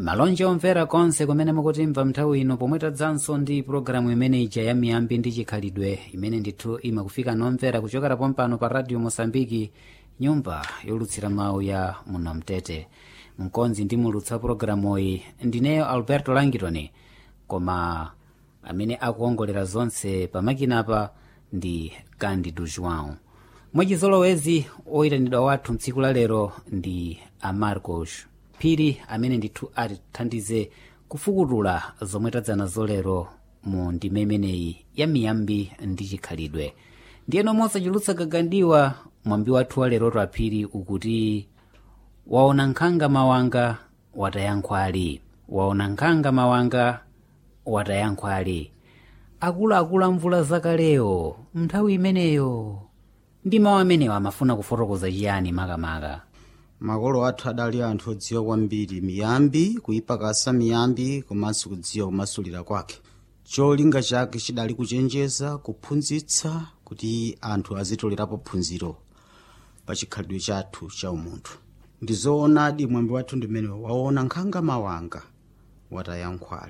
malonje omvera konse kumene mukutimva nthawi ino pomwe tadzanso ndi pulogalamu imene ija ya miyambi ndi chikhalidwe imene ndithu imakufika nomvera kuchokera pompano pa radio mosambiki nyumba yolutsira mawu ya muno mtete mkonzi ndi mulutsa pulogalamu iyi ndineyo alberto langitoni koma amene akuongolera zonse pamakinapa ndi candido joão mwachizolowezi oyitanidwa wathu mtsiku la lero ndi amarcos phiri amene ndithu atithandize kufukutula zomwe tadzanazo lero mu ndime imeneyi ya miyambi ndi chikhalidwe ndiyeno mosachulutsa gagandiwa mwambi wathu wa leroto aphiri ukuti waona nkhanga mawanga watayankhwali waona nkhanga mawanga watayankhwali akuluakulu a mvula zakaleyo nthawi imeneyo ndi mawu amenewo amafuna kufotokoza chiyani makamaka makolo athu adali anthu odziwa kwambiri miyambi kuyipakasa miyambi komanso kudziwa kumasulira kwake cholinga chake chidali kuchenjeza kuphunzitsa kuti anthu azitolerapo phunziro pa chikhalidwe chathu cha umunthu ndizoonadi mwambi wathu ndimene waona nkhanga mawanga watayankhwali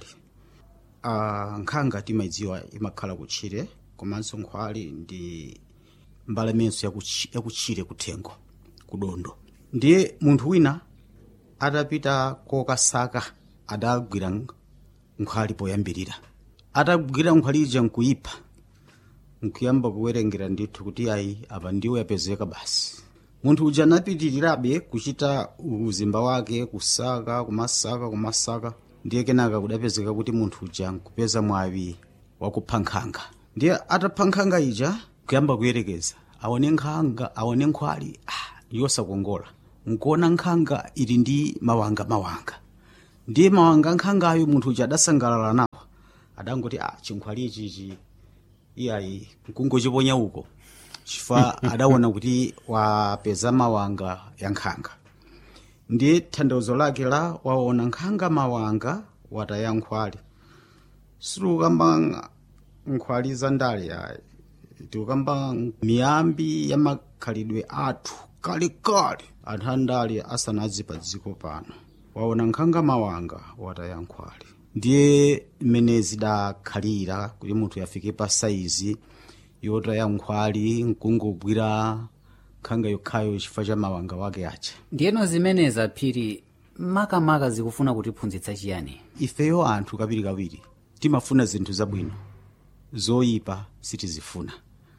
uh, nkhanga timayidziwa imakhala kutchire komanso nkhwali ndi mbalamenso yakuchi- yakutchire kuthengo kudondo ndiye munthu wina atapita kokasaka adagwira nk- nkhwali poyambirira atagwira nkhwali ija nkuyipha nkuyamba kuwerengera ndithu kuti ayi apa ndiwo yapezeka basi munthu uja anapitirirabe kuchita uzimba wake kusaka kumasaka kumasaka ndiye kenaka kudapezeka kuti munthu uja nkupeza mwawi wakupha nkhanga ndiye atapha nkhanga ija kuyamba kuyerekeza aone nkhanga aone nkhwali ah, yosakongola nkuona nkhanga ili ndi mawanga mawanga ndiye mawanga nkhangayo munthu uja adasangalala nawo adangoti ah, chinkhwali ichichi iyayi nkungochiponya uko chifukwa adaona kuti wapeza mawanga ya nkhanga ndiye tanthauzo lake la waona nkhanga mawanga wataya nkhwali sitikukamba nkhwali za ndale ayi tikukamba miyambi ya makhalidwe athu kalekale anthu andale asanazi pa dziko pano waona nkhanga mawanga wataya nkhwali ndiye mmene zidakhalira kuti munthu yafike pa saizi yotaya nkhwali nkungogwira nkhanga yokhayo chifukwa cha mawanga wake acha ndiyeno zimenezi aphiri makamaka zikufuna kutiphunzitsa chiyani ifeyo anthu kawirikawiri timafuna zinthu zabwino zoyipa sitizifuna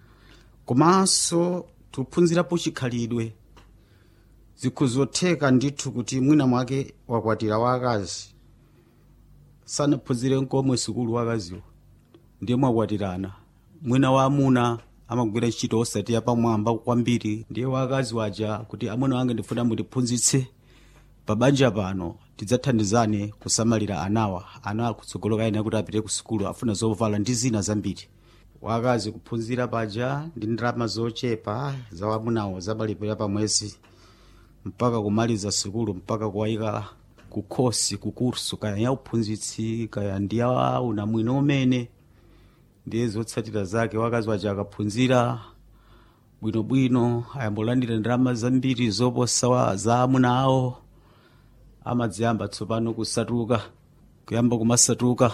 komanso tiphunzirapo chikhalidwe zikhuzotheka ndithu kuti mwina mwake wakwatira wakazi sanaphunzire nkomwe sukulu wakaziwo ndiye mwakwatirana mwina wa amuna amagwira ntchito osati yapamwamba kwambiri ndiye wakazi waja kuti amuna wange ndifuna mutiphunzitse pabanja pano tidzathandizane kusamalira anawa ana akutsogoloka ena kuti apite ku sukulu afuna zovala ndi zina zambiri wakazi kuphunzira paja ndi ndalama zochepa za wamunawo zamalipira pa mwezi mpaka kumaliza sukulu mpaka kuwayika ku khosi ku kursu kaya ya uphunzitsi kaya ndi ya unamwino umene ndiye zotsatira zake wakazi waja akaphunzira bwinobwino ayambolandira ndalama zambiri zoposa wa- za amuna awo amadziyamba tsopano kusatuka kuyamba kumasatuka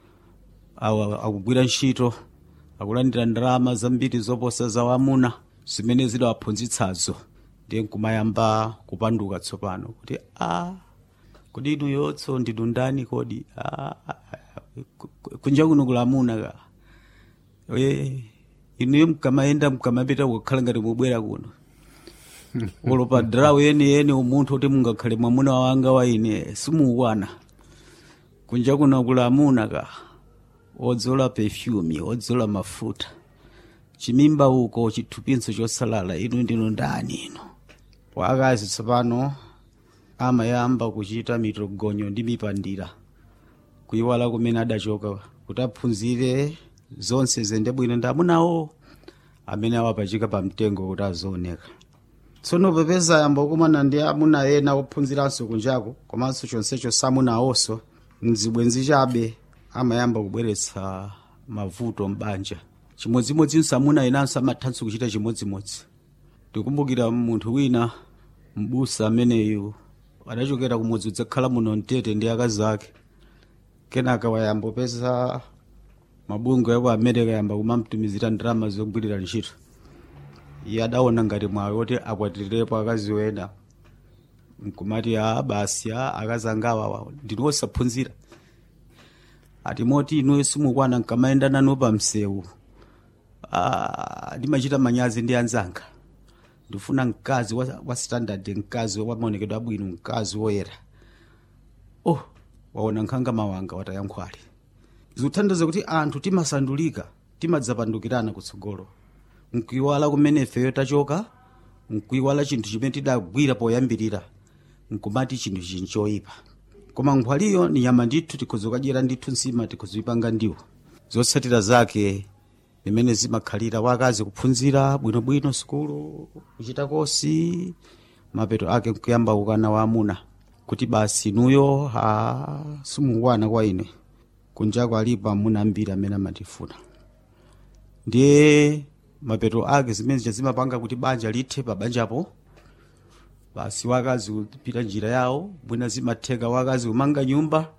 awa akugwira ntchito akulandira ndalama zambiri zoposa za wamuna zimene zidawaphunzitsazo ndiye nkumayamba kupanduka tsopano kuti a kodi inu yotso ndinu ndani kodi "Ah, ku- ku- kunja kuno kulamuna ka e inuyo mkamayenda mkamapita kukhala ngati mubwera kuno olopa drawu yeniyeni umunthu kuti mungakhale mwamuna wanga wa ine simuukwana kunja kuno kulamuna ka odzola perfume odzola mafuta chimimba uko chithupinso chosalala inu ndinu ndani ino wakazi tsopano amayamba kuchita mitogonyo ndi mipandira kuyiwala kumene adachoka kuti aphunzire zonse zende bwino ndi amunawo amene awapachika pa mtengo kuti azooneka tsono popeza ayamba kukumana ndi amuna ena ophunziranso kunjako komanso chonsecho samunawonso mzibwenzi chabe amayamba kubweretsa mavuto m'banja chimodzimodzinso amuna enanso amathanso kuchita chimodzimodzi ndikumbukira munthu wina mbusa ameneyu adachokera kumudzi udzakhala muno mtete ndi akazi ake kenaka wayambopeza mabungwe aku america yamba kumamtumizira ndalama zogwirira ntchito iye adaona ngati mwayi woti akwatirepo akazi wena nkumati a basi a akazi angawa ndinu osaphunzira ati moti inuyo simukwana nkamayenda nanu pa msewu Ah, ndimachita manyazi ndi anzanga ndifuna mkazi wa, wa standard mkazi wa maonekedwe abwino mkazi woyera oh waona nkhanga mawanga watayankhwali zikuthandiza kuti anthu timasandulika timadzapandukirana kutsogolo nkuiwala kumene ifeyo tachoka nkuiwala chinthu chimene tidagwira poyambirira nkumati chinthu chini choyipa koma nkhwaliyo ni nyama ndithu tikhoza kudyera ndithu nsima tikhoza ipanga ndiwo zotsatira zake zimene zimakhalira wakazi kuphunzira bwinobwino sukulu kuchita kosi mapeto ake nkuyamba kukana waamuna kuti basi nuyo ha simukwana kwa ine kunjako alipo amuna ambiri amene amatifuna ndiye mapeto ake zimene zimapanga kuti banja lithe pa banjapo basi wakazi kupita njira yawo bwina zimatheka wakazi kumanga nyumba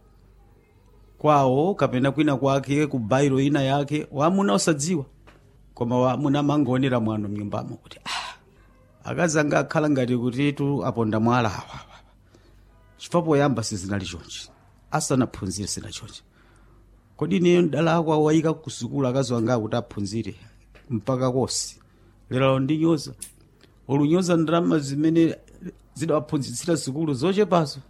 kwawo kapena kwina kwake ku bairo ina yake wamuna osadziwa koma wamuna amangoonera mwano mnyumbamo kuti ah, akazi anga akhala ngati kuti tu aponda mwala awa chifukwa poyamba sizinali chonchi asanaphunzire sina chonchi kodi ineyo ndala ako wayika kusukulu akazi wanga kuti aphunzire mpaka kosi lero ndinyoza olunyoza ndalama zimene zidawaphunzitsira sukulu zochepazo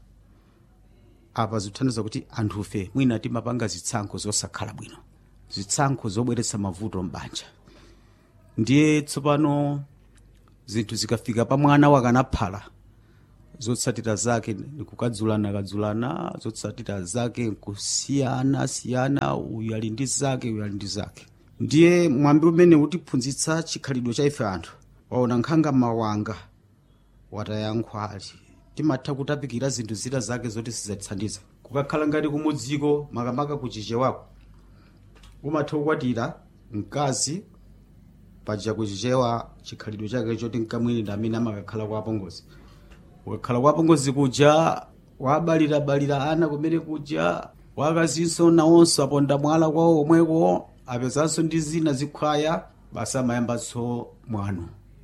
apa zikuthandiza kuti anthufe mwina timapanga zitsankho zosakhala bwino zitsankho zobweretsa mavuto mbanja ndiye tsopano zinthu zikafika pa mwana wakanaphala zotsatira zake nikukadzulana kadzulana zotsatira zake nkusiyana siyana uyu ali ndi zake uyu ali ndi zake ndiye mwambi umene utiphunzitsa chikhalidwe cha ife anthu waona nkhanga mawanga watayankhwali timatha kutapikira zinthu zina zake zoti sizatithandiza kukakhala ngati kumudziko makamaka kuchichewako umatha kukwatira mkazi paja kuchichewa chikhalidwe chake choti nkamwinira amene amakakhala kwa apongozi ukakhala kwa apongozi kuja wabalirabalira ana kumene kuja wakazinso nawonso aponda mwala kwawo omweko apezanso ndi zina zikhwaya basi amayambanso mwano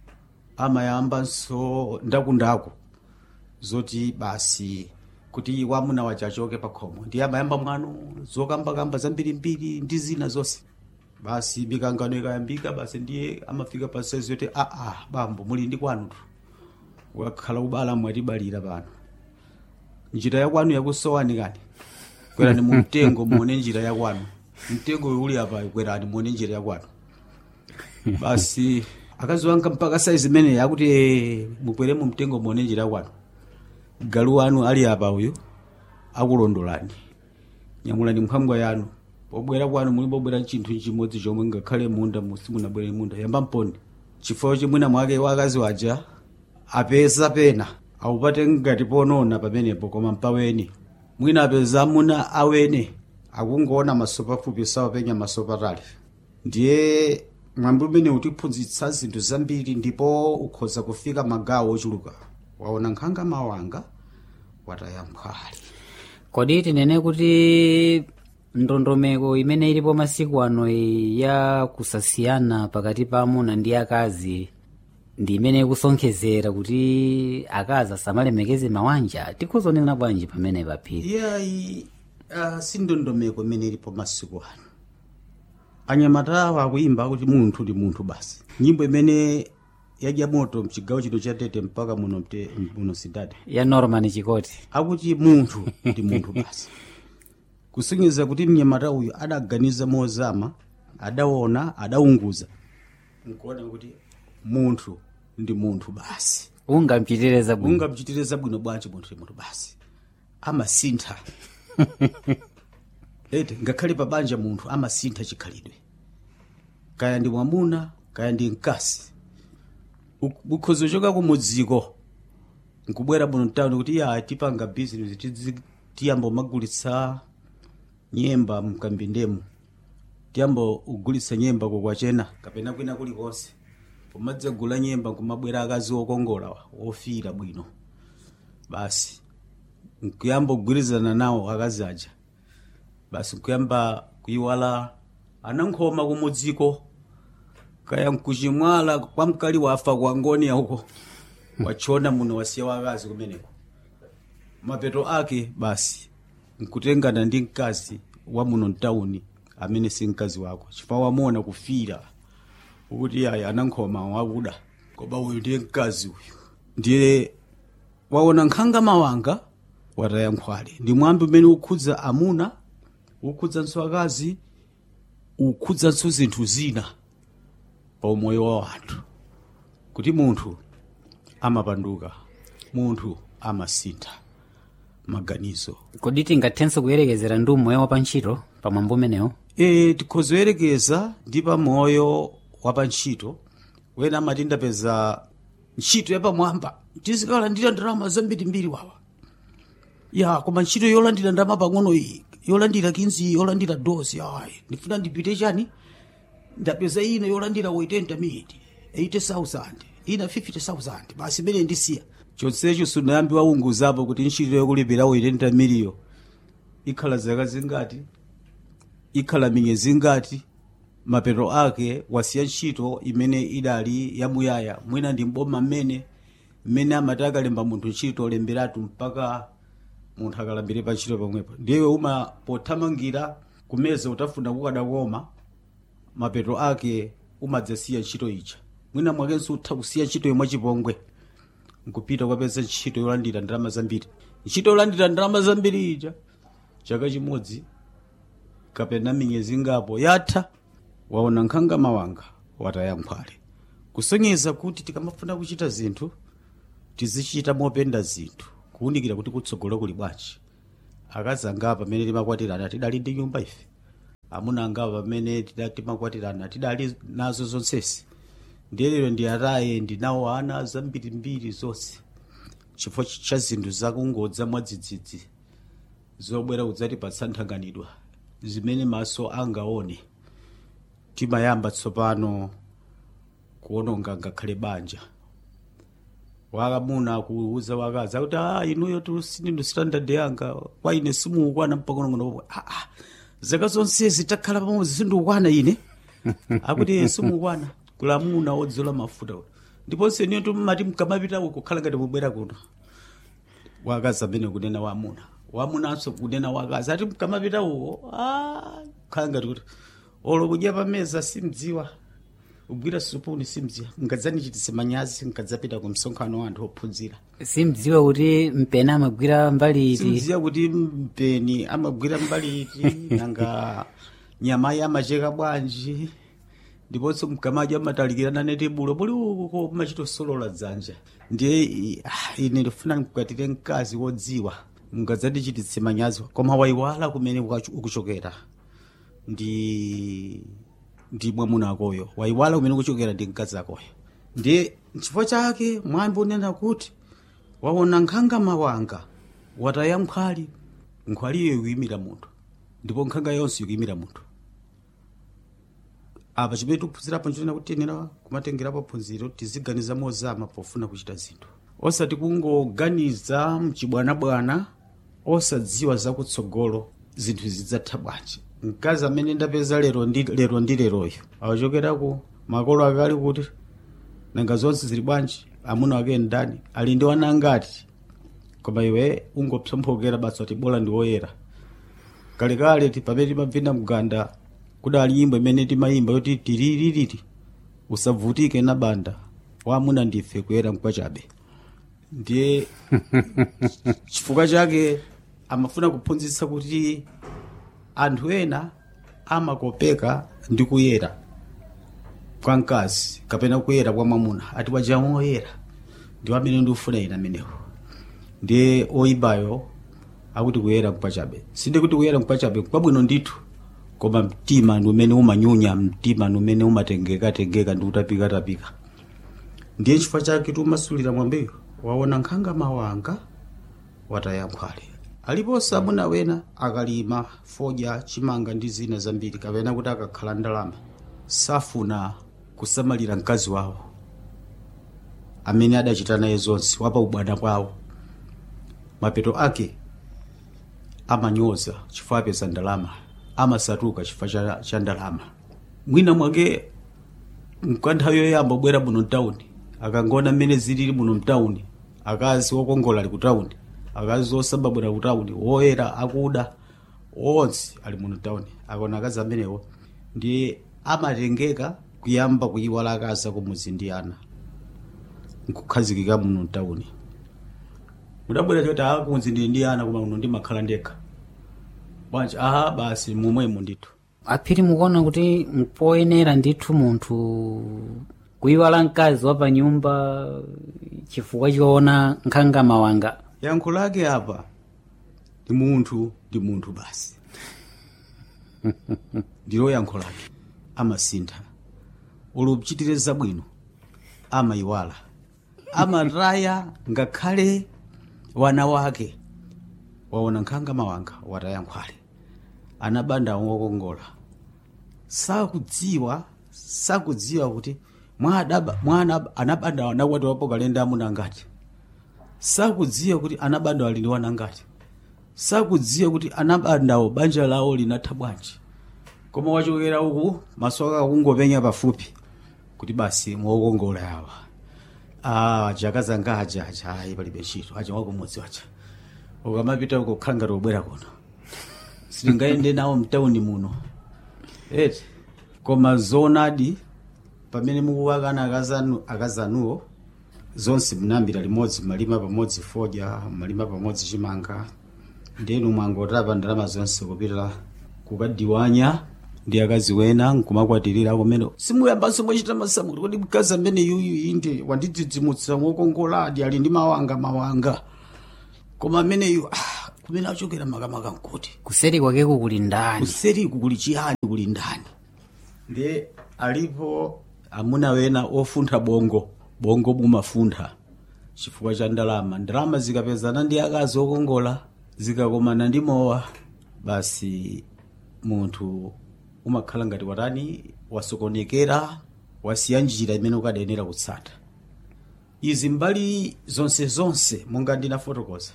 amayambanso ndakundaku zoti basi kuti wamuna waja achoke pa khomo ndiye amayamba mwano zokambakamba zambirimbiri ndi zina zonse basi mikangano ikayambika basi ndiye amafika pa saizi yoti aa bambo muli ndi kwanutu ukakhala ubala mwatibalira pano njira yakwanu yakusowani kani kwerani mu mtengo muone njira yakwanu mtengo uli apa kwerani muone njira yakwanu basi akazi wanga mpaka saizi imene yakuti eh, mukwere mu mtengo muone njira yakwanu galu wanu ali apa uyu akulondolani nyamulani mphangwa yanu pobwera kwanu muli pobwera chinthu chimodzi chomwe ngakhale munda simunabwere munda yamba mponi chifukwa chimwina mwake wakazi waja apeza pena awupate ngati ponona pamenepo koma mpaweni mwina apeza amuna awene akungoona maso pafupi sawapenya maso patali ndiye mwambi umene utiphunzitsa zinthu zambiri ndipo ukhoza kufika magawo ochuluka waona nkhanga mawanga watayankhwali kodi tinene kuti ndondomeko imene ilipo masiku ano iyi ya kusasiyana pakati pa amuna ndi akazi ndi imene ikusonkhezera kuti akazi asamalemekeze mawanja tikhuzonena bwanji pamene paphiri iyayi uh, si ndondomeko imene ilipo masiku ano anyamatawa akuyimba kuti munthu ndi munthu basi nyimbo imene yadya moto mchigawo chino cha tete mpaka muno mte, muno sidade ya norman chikoti akuti munthu ndi munthu basi kusonyeza kuti mnyamata uyu adaganiza mozama adaona adaunguza nkuona kuti munthu ndi munthu basi ungamchitire zabwino ungamchitire zabwino bwanji munthu ndi munthu basi amasintha ete ngakhale pa banja munthu amasintha chikhalidwe kaya ndi mwamuna kaya ndi mkasi ukhozo choka kumudziko nkubwera muno mtawuni kuti ya tipanga bizinesi tidzi- tiyamba umagulitsa nyemba mkambindemu tiyamba ugulitsa nyemba kokwachena kapena kwina kulikonse pomadzagula nyemba nkumabwera akazi okongola wa, ofira bwino basi nkuyamba kugwirizana nawo akazi aja basi nkuyamba kuyiwala anankhoma kumudziko kaya nkuchimwala kwa mkali wafa kwa ngoni uko wachona muno wasiya wakazi kumeneko mapeto ake basi nkutengana ndi mkazi wa muno mtawuni amene si mkazi wako chifukwa wamuona kufira ukuti ayi anankhoma wakuda koma uyu ndiye mkazi uyu ndiye waona nkhanga mawanga wataya nkhwale ndi mwambi umene ukhudza amuna ukhudzanso akazi ukhudzanso zinthu zina pa umoyo wa anthu kuti munthu amapanduka munthu amasintha maganizo kodi tingathenso kuyerekezera ndi umoyo wa pantchito pamwambo umenewo e tikhozoyerekeza ndi pamoyo wa pantchito wena amati ndapeza ntchito yapamwamba tizikalandira ndalama zambirimbiri wawa ya koma ntchito yolandira ndalama pang'ono iyi yolandira kinzi yolandira dosi ayi ndifuna ndipite chani ndapeza ino yolandira 80 miniti 80000 ina 50000 basi imene ndisiya chonsecho sunayambi waunguzapo kuti ntchito yokulipira 80 miliyo ikhala zaka zingati ikhala miyezi ngati mapeto ake wasiya ntchito imene idali yamuyaya mwina ndi mboma mmene mmene amati akalemba munthu ntchito olemberatu mpaka munthu akalambire pa ntchito pomwepo ndiye uma pothamangira kumeza utafuna kukadakoma mapeto ake umadzasiya ntchito ija mwina mwakenso utha kusiya ntchito yomwe chipongwe nkupita ukapeza ntchito yolandira ndalama zambiri ntchito yolandira ndalama zambiri ija chaka chimodzi kapena miyezi ngapo yatha waona nkhanga mawanga wataya nkhwale kusonyeza kuti tikamafuna kuchita zinthu tizichita mopenda zinthu kuwunikira kuti kutsogolo kuli bwanji akazi angapa pamene timakwatirana tidali ndi nyumba ife amuna angapa pamene tida- timakwatirana tidali nazo zonsesi ndiye lero ndi ataye ndinawo ana zambirimbiri zonse chifukwa cha zinthu zakungodza mwadzidzidzi zobwera kudzatipatsa nthanganidwa zimene maso angaone timayamba tsopano kuononga ngakhale banja wakamuna kuuza wakazi akuti a inuyo tu sindinu standard yanga kwa ine simuukwana mpakonongono ah, ah, zaka zonsezi takhala pamodzi sindikukwana ine akuti simuukwana kulamuna odzola mafuta ndiponso iniyo tumati mkamapitako kukhala ngati mubwera kuno wakazi amene kunena wamuna wamunanso kunena wakazi ati mkamapita uko ah, khala ngati kuti olo kudya pameza simdziwa kugwira supuni simdziwa nkadzanichititse manyazi nkadzapita ku msonkhano wa anthu ophunzira simdziwa kuti mpeni amagwira mbali iti simdziwa kuti mpeni amagwira mbali iti nanga nyamayi amacheka bwanji ndiponso mkamadya amatalikirana neti bulo puli uko machitosolola dzanja ndiye i- ah, ine ndifuna mkwatire mkazi wodziwa mngadzandichititse manyazi koma wayiwala kumene ukachu- ukuchokera ndi ndi mwamuna akoyo wayiwala kumene ukuchokera ndi mkazi akoyo ndiye nchifukwa chake mwambi unena kuti waona nkhanga mawanga wataya nkhwali nkhwaliyo ikuyimira munthu ndipo nkhanga yonse ikuyimira munthu apa chimene tikuphunzirapo nchonena kuti tiyenera kumatengerapo phunziro tiziganiza mozama pofuna kuchita zinthu osati kungoganiza mchibwanabwana osadziwa zakutsogolo zinthu zidzatha bwanji mkazi amene ndapeza lero ndi lero ndi leroyo awachokeraku makolo akali kuti nanga zonse zili bwanji amuna wake ndani ali ndi wana angati koma iwe ungopsomphokera basi ati bola ndi woyera kalekale ti pamene timabvina mganda kudali nyimbo imene timayimba yoti tiriririri usavutike na banda wamuna ndife kuyera mkwachabe ndiye chifukwa chake amafuna kuphunzitsa kuti anthu ena amakopeka ndi kuyera kwa mkazi kapena kuyera kwa mwamuna ati wajamu woyera ndi amene ndikufuna ine amenewo ndiye oyibayo akuti kuyera mkwachabe sinde kuti kuyera mkwachabe kwabwino ndithu koma mtima ndi umene umanyunya mtima ndi umene umatengekatengeka ndi utapikatapika ndiye chifukwa chake tiumasulira mwambeyo waona nkhanga mawanga wataya nkhwale aliponso amuna wena akalima fodya chimanga ndi zina zambiri kapena kuti akakhala ndalama safuna kusamalira mkazi wawo amene adachita naye zonse wapa ubwana kwawo mapeto ake amanyoza chifukwa apeza ndalama amasatuka chifukwa cha, cha ndalama mwina mwake mkanthawi yoyamba obwera muno mtawuni akangona mmene zilili muno mtawuni akazi okongola ali kutawuni akazi osababwera kutawuni woyera akuda onse ali muno mtawuni akona akazi amenewo ndiye amatengeka kuyamba kuyiwala akazi akumudzi ndi ana nkukhazikika muno mtawuni mudabwera choti akumudzi ndili ndi ana koma muno ndimakhala ndekha bwanji aha basi momwemo ndithu aphiri mukuona kuti mpoyenera ndithu munthu kuyiwala mkazi wa pa nyumba chifukwa choona nkhanga mawanga yankho lake apa ndi munthu ndi munthu basi ndilo yankho lake amasintha uluchitire zabwino amayiwala amataya ngakhale wana wake waona nkhanga mawanga wataya nkhwale anabanda wokongola sakudziwa sakudziwa kuti mwana mwana anabanda anakwati wapo kalenda amuna ngati sakudziwa kuti anabanda ali ndi wana ngati sakudziwa kuti anabandawo banja lawo linatha bwanji koma wachokera uku maso ake akungopenya pafupi kuti basi mwokongola yawa ah jaka zanga aja aja ayi palibe ntchito aja wakumudzi waja ukamapita uko kukhala ngati ubwera kuno sitingayende nawo mtawuni muno eti koma zoonadi pamene mukuwakana akazanu akazanuwo zonse mnambira limodzi malima pamodzi fodya malima pamodzi chimanga ndenu mwangotapa ndalama zonse kupita kukadiwanya ndi akazi wena nkumakwatirira kumene simuyambanso mwachita masamulo kuti mkazi amene yuyu inde wandidzidzimutsa wokongoladi ali ndi mawanga mawanga koma ameneyu ah, kumene achokera makamaka nkuti kuseri kwakeku kuli ndani kuseriku kuli chiyani kuli ndani ndiye alipo amuna wena ofuntha bongo bongo bumafuntha chifukwa cha ndalama ndalama zikapezana ndi akazi okongola zikakomana ndi mowa basi munthu umakhala ngati watani wasokonekera wasiya njira imene ukadayenera kutsata izi mbali zonse zonse monga ndinafotokoza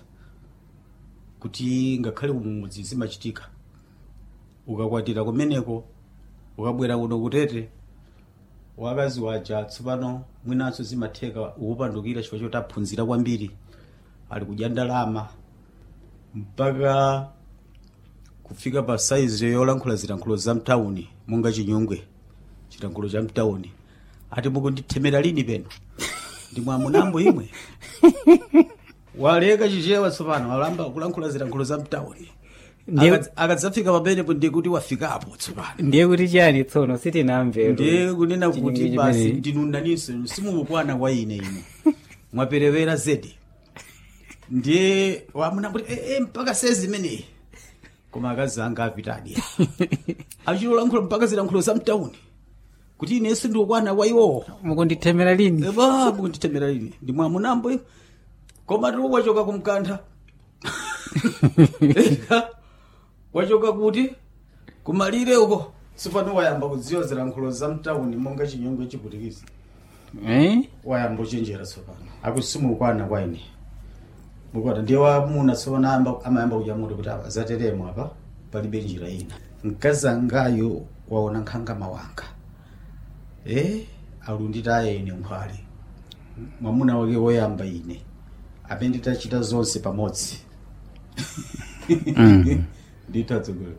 kuti ngakhale kumudzi zimachitika ukakwatira kumeneko ukabwera kuno kutete wakazi waja tsopano mwinanso zimatheka ukupandukira chifukwa choti aphunzira kwambiri ali kudya ndalama mpaka kufika pa saizi yolankhula zilankhulo za mtawuni monga chinyungwe chilankhulo cha mtawuni ati mukundithemera lini peno ndi mwamunambo imwe waleka chichewa tsopano alamba kulankhula zilankhulo za mtawuni Ndiye- Akadz- akadzafika pamenepo ndiye kuti wafikapo tsopano ndiye kuti chiyani tsono sitinamve ndiye kunena Chinyungu kuti chimene- basi ndinunaninso simukukwana kwa ine ine mwaperewera zedi ndiye wamuna kuti e, e, mpaka sezi imeneyi koma akazi anga apitadi achilolankhula mpaka zilankhulo za mtawuni kuti inenso ndikukwana kwa iwowo mukundithemera lini eva mukundithemera lini ndi mwamunambo iwo koma tulu wachoka kumkantha Eka, wachoka kuti kumalire uko tsopano wayamba kudziwa zilankhulo za mtawuni monga chinyongo chiputikizi eh? wayamba uchenjera tsopano akusimukwana kwa ine mukona ndiye wamuna tsopano amba- amayamba kuchamuti kuti apa zateremo apa palibe njira ina mkazi angayo waona nkhanga mawanga e alunditaye ine nkhwale mwamuna wake woyamba ine amene nditachita zonse pamodzi nditatsogolo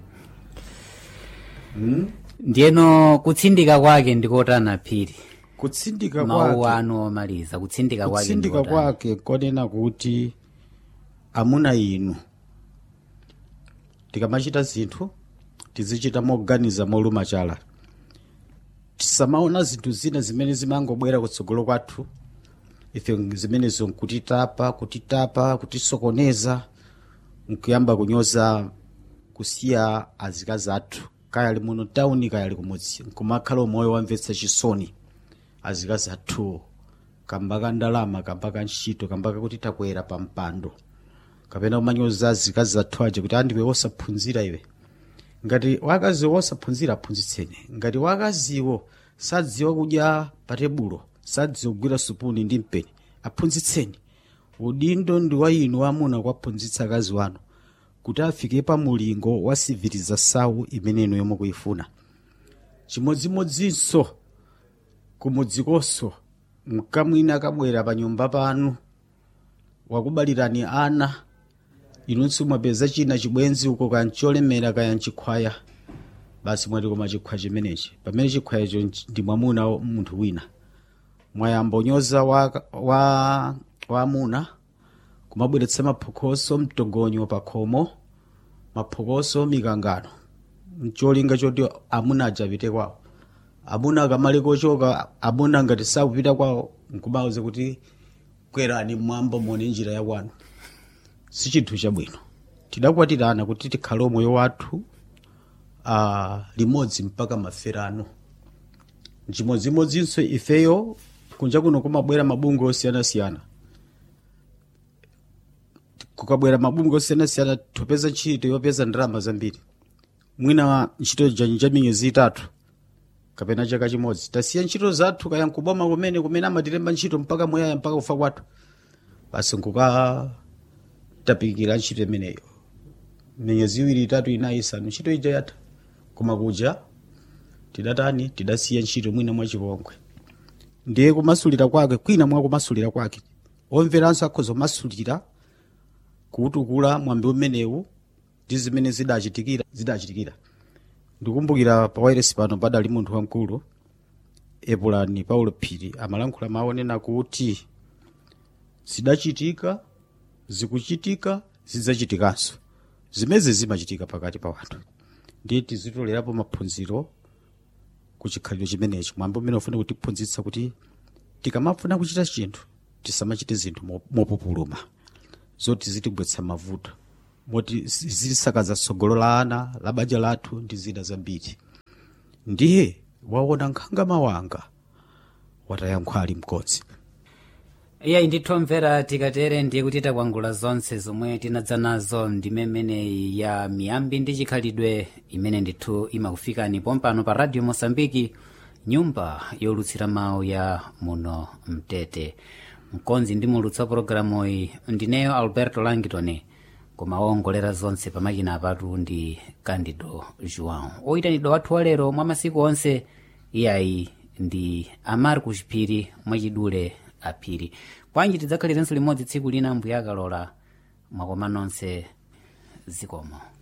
hmm? ndiyeno kutsindika kwake ndikotana phiri kutsindika mawu kwake anu omaliza kutsindika kwake kutsindika ndikotani. kwake konena kuti amuna inu tikamachita zinthu tizichita moganiza moluma chala tisamaona zinthu zina zimene zimangobwera kutsogolo kwathu ife zimenezo nkutitapa kutitapa kutisokoneza nkuyamba kunyoza kusiya azikazi athu kaya ali muno tawuni kaya ali kumudzi nkumakhala umoyo wamvetsa chisoni azikazi athuwo kamba ka ndalama kamba ka ntchito kamba kakuti takwera pa mpando kapena kumanyoza azikazi athu aja kuti andiwe wosaphunzira iwe ngati wakazi wosaphunzira aphunzitseni ngati wakaziwo sadziwa kudya pa tebulo sadziwa kugwira supuni ndi mpeni aphunzitseni udindo ndi wa inu amuna kuwaphunzitsa akazi wanu kuti afike pa mulingo wa civilização imene inu yomwe kuifuna chimodzimodzinso kumudzikonso mkamwina akabwera pa nyumba panu wakubalirani ana inunso mwapeza china chibwenzi uko kaya ncholemera kaya nchikhwaya basi mwati koma chikhwaya chimenechi pamene chikhwayacho ndi mwamuna wa munthu wina mwayamba unyoza wa, wa, wa amuna kumabweretsa maphokoso mtongonyo pa khomo maphokoso mikangano mcholinga choti amuna ajapite kwawo amuna akamale kochoka amuna ngati sakupita kwawo nkubawuze kuti kwerani mwambo mone njira ya kwanu si chinthu chabwino tidakwatirana kuti tikhale moyo wathu uh, limodzi mpaka maferano chimodzimodzinso ifeyo kunja kuno kumabwera mabungwe osiyanasiyana kukabwera mabungwe osiyanasiyana tupeza ntchito yopeza ndalama zambiri mwina ntchito janji ja miyezi itatu kapena chaka chimodzi tasiya ntchito zathu kaya nkuboma kumene kumene amatilemba ntchito mpaka muyaya mpaka kufa kwathu basi nkukatapikira ntchito imeneyo miyezi iwiri itatu inayi isanu ntchito ija yatha koma kuja tidatani tidasiya ntchito mwina mwachipongwe ndiye kumasulira kwake kwina mwa kumasulira kwake omveranso akhoza kumasulira kuutukula mwambi umenewu ndi zimene zidachitikira zidachitikira ndikumbukira pa wairesi pano padali munthu wamkulu epulani paulo phiri amalankhula maonena kuti zidachitika zikuchitika zidzachitikanso zimezi zimachitika pakati pa wanthu ndiye tizitolerapo maphunziro ku chikhalidwe chimenechi mwambi umene ufuna kutiphunzitsa kuti tikamafuna kuchita chinthu tisamachite zinthu mo- mopupuluma zoti zitigwetsa mavuto moti zitisakaza tsogolo la ana la banja lathu ndi zina zambiri ndiye waona nkhanga mawanga watayankhwa ali mkodzi iyayi ndithu mvera tikatere ndiye kuti takwangula zonse zomwe tinadza nazo ndime imeneyi ya miyambi ndi chikhalidwe imene ndithu imakufikani pompano pa radio mosambiki nyumba yolutsira mawu ya muno mtete mkonzi ndi mulutsa pologalamu iyi ndineyo alberto langton koma owongolera zonse pamakina apatu ndi candido joão oyitanidwa wathu walero mwa masiku onse iyayi ndi amarcus phiri mwachidule aphiri kwanji tidzakhalirenso limodzi tsiku lina mbuya akalola mwakoma nonse zikomo